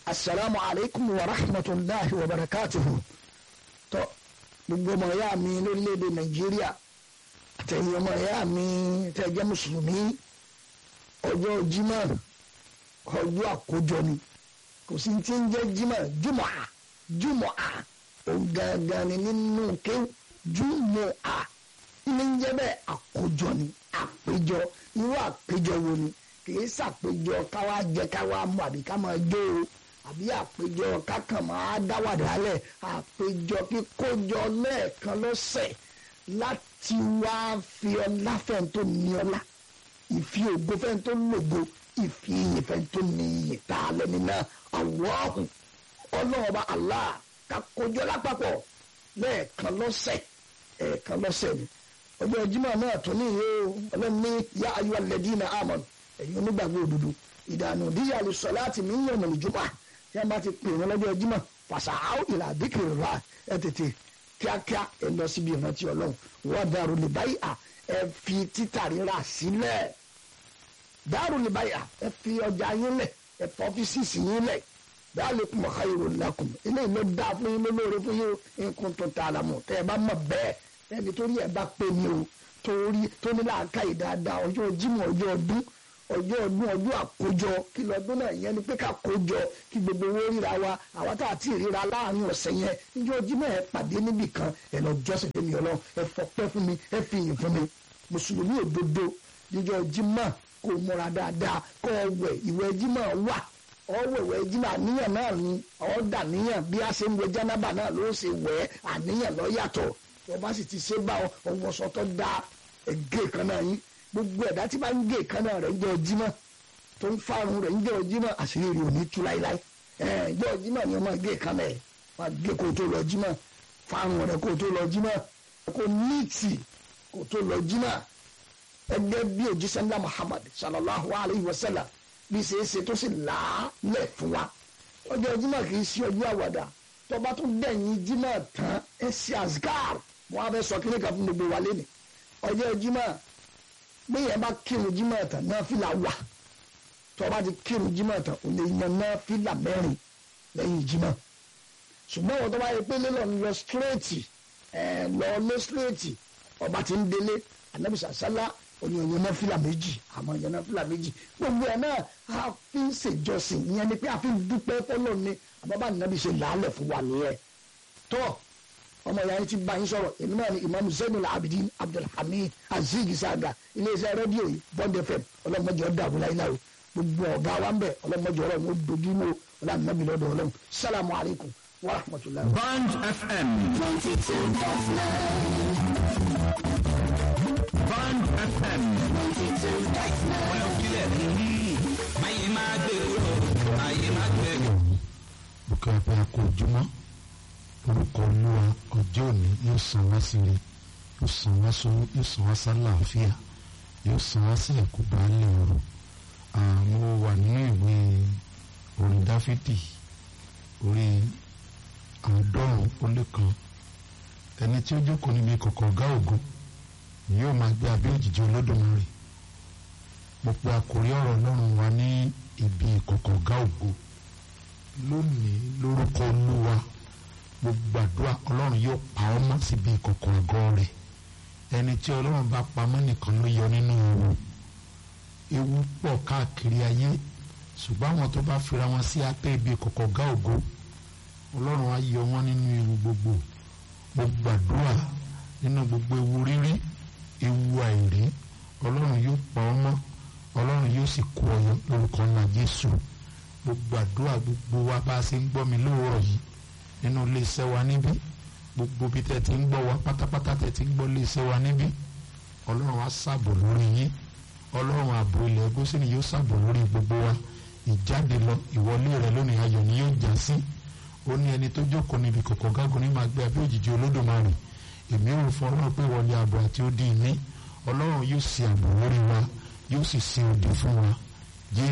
asalaamu alaykum wa rahmatulahi wa barakatuhu tó gbogbo ọmọ ìyá mi lórílẹ̀‐èdè nàìjíríà àtẹ̀yìn ọmọ ìyá mi tẹ́ jẹ́ mùsùlùmí ọjọ́ jímọ̀ ọjọ́ àkójọ ni kò sí ti ń jẹ́ jímọ̀ jùmọ̀ à jùmọ̀ à òun gangan ni nínú kéwù jùmọ̀ à ilé ń jẹ́ bẹ́ẹ̀ àkójọ ni àpéjọ irú àpéjọ wo ni kìí ṣàpéjọ káwá jẹ káwá mú àbí ká máa jó o àbí àpéjọ kákan máa dáwàdà lẹ̀ àpéjọ kíkójọ lẹ́ẹ̀kan lọ́sẹ̀ láti wá fi ọlá fẹ́ẹ́ tó ní ọlá ìfi ògo fẹ́ẹ́ tó lògo ìfi iyì fẹ́ẹ́ tó ní iyì tá a lẹ́ni náà àwọ̀hún ọlọ́ọ̀bá Allah ká kójọ lápapọ̀ lẹ́ẹ̀kan lọ́sẹ̀ ẹ̀ẹ̀kan lọ́sẹ̀ ni ọjọ́ Jímọ̀ náà tún ní ìyó ọlọ́run ní yá ayé alẹ́dínà àmọ́n ẹ̀yin onígbàgbọ́ òdodo ìdànù díyà lè sọ láti mí yàn mọ̀lẹ́ jùmọ̀ tí a bá ti pè wọ́n lọ́jọ́ Jímọ̀ fàṣàáwò ìlà àdìkìrì rà ẹ tètè kíákíá ẹ lọ síbi ìrántí ọlọ́run wọ́n dàrú lè báyìí à ẹ fi títà rírà sílẹ̀ dàrú lè báyìí à ẹ fi ọjà yín lẹ̀ ẹ fọ ọ́fíìsì yín lẹ̀ dalikum khayrun lakum eléyìí ló dáa fún yín lólóore fún yín in kuntum ta'lamun tẹ́ ẹ bá mọ̀ bẹ́ẹ̀ ẹni torí ẹ bá pè mí o torí tó ní làákàyè dáadáa ọjọ́ Jímọ̀ ọjọ́ ọdún ọjọ́ ọdún ọjọ́ àkójọ kí lọ́dún náà yẹn ni pé ká kójọ kí gbogbo owó ríra wa àwa tá a ti ríra láàrin ọ̀sẹ̀ yẹn níjọ́ Jímọ̀ ẹ pàdé níbì kan ẹ lọ jọ́sìn fún mi ọlọ́run ẹ fọpẹ́ fún mi ẹ fi yìn fún mi mùsùlùmí òdodo níjọ́ Jímọ̀ kó múra dáadáa kó wẹ̀ ìwẹ̀ Jímọ̀ wà ọwẹ̀wẹ̀ jímọ̀ àníyàn náà ni ọ̀dà níyàn bí a ṣe ń wẹ jánábà náà ló ṣe wẹ̀ àníyàn lọ yàtọ̀ ọba sì ti ṣe bá ọwọ́sọ tó dá ẹgẹ́ kan náà yín gbogbo ẹ̀dá tí bá ń gé kan náà rẹ̀ ń jẹ́ ọjímọ̀ tó ń fárun rẹ̀ ń jẹ́ ọjímọ̀ àṣírí rẹ̀ ò ní tú láíláí ẹ̀ jẹ́ ọjímọ̀ ni wọ́n máa gé kan náà máa gé kó tó lọ jímọ̀ fárun rẹ̀ kó tó lọ jímọ̀ kó níìtì kó tó lọ jímọ̀ ẹgbẹ́ bí òjíṣẹ́ ńlá Muhammad sallallahu alayhi wa sallam bí ṣe é ṣe tó sì láàlẹ̀ fún wa ọjọ́ Jímọ̀ kì í ṣe ọjọ́ àwàdà tọba tó dẹ̀yìn Jímọ̀ tán ẹ ṣe azkar wọn á fẹ́ sọ kí ní kan fún gbogbo wa lẹ́nu ọjọ́ Jímọ̀ bí yẹn bá kírun Jímọ̀ tán náà fìlà wà tọba ti kírun Jímọ̀ tán ò lè yan náà fìlà mẹ́rin lẹ́yìn Jímọ̀ ṣùgbọ́n wọn tó bá yẹ pé lélọ̀ ń lọ síréètì ẹ lọ lé síréètì ọba ti ń délé anabisa sálá oníyanyan náà fìlà méjì àmọ́ yanyan náà fìlà méjì gbogbo ẹ̀ náà a fi ń ṣèjọsìn ìyẹn ni pé a fi ń dúpẹ́ fọlọ́ ni àbábá nàbí ṣe làálẹ̀ fún wa nìyẹn tó ọmọ ìyá yẹn ti bá yín sọ̀rọ̀ èmi náà ni imam zainul abidin abdulhamid azeez saga iléeṣẹ́ rédíò yìí bond fm ọlọ́mọdé ọ̀dà abúláyíláwò gbogbo ọ̀gá wa ń bẹ̀ ọlọ́mọdé ọ̀rọ̀ wọn dojú mọ́ ọlọ́run nàbí lọ́dọ̀ ọlọ́run salamu alaykum wa rahmatulah. Band FM. twenty two dot nine. Band FM. twenty two dot nine. ọlọ́kílẹ̀ ayé máa gbé kúrò ayé máa gbé. bùkẹ́ pé a kò jùmọ́ orúkọ olúwa ọjọ́ òní yóò san wá sí ire yóò san wá sówó yóò san wá sálàáfíà yóò san wá sí ẹ̀kú baálé ọ̀rọ̀ àwọn wà nínú ìwé orin dáfídì orí àádọ́rùn ó lé kan ẹni tí ó jókòó níbi kọ̀kọ̀ ọ̀gá ògo yóò máa gbé abẹ́ òjìji olódùmarè mo pe àkórí ọ̀rọ̀ ọlọ́run wa ní ibi ìkọ̀kọ̀ ọ̀gá ògo lónìí lórúkọ olúwa mo gbàdúrà ọlọ́run yóò pa ọ́ mọ́ síbi ìkọ̀kọ̀ àgọ́ rẹ̀ ẹni tí ọlọ́run bá pamọ́ nìkan ló yọ nínú ewu ewu pọ̀ káàkiri ayé ṣùgbọ́n àwọn tó bá fira wọn sí abẹ́ ibi ìkọ̀kọ̀ ọ̀gá ògo ọlọ́run á yọ wọn nínú ewu gbogbo mo gbàdúrà nínú gbogbo ewu rírí ewu àìrí ọlọ́run yóò pa ọ́ mọ́ ọlọ́run yóò sì kó ọyọ lórúkọ ńlá jésù mo gbàdúrà gbogbo wa bá a ṣe ń gbọ́ mi lóòrọ̀ yìí nínú iléeṣẹ́ wa níbí gbogbo bí tẹ́ ti ń gbọ́ wa pátápátá tẹ́ ti ń gbọ́ iléeṣẹ́ wa níbí ọlọ́run á ṣàbò lórí yín ọlọ́run ààbò ilẹ̀ gósìnì yóò ṣàbò lórí gbogbo wa ìjáde lọ ìwọlé rẹ lónìí ayọ̀ ni yóò já sí ó ní ẹni tó jókòó níbi kọ̀kọ̀ gágun ní máa gbé abẹ́ òjìji olódùmarè èmi ò fọ ọlọ́run pé wọlé ààbò àti ó dín ní ọlọ́run yóò ṣe ààbò lórí wa yóò sì ṣe òde fún wa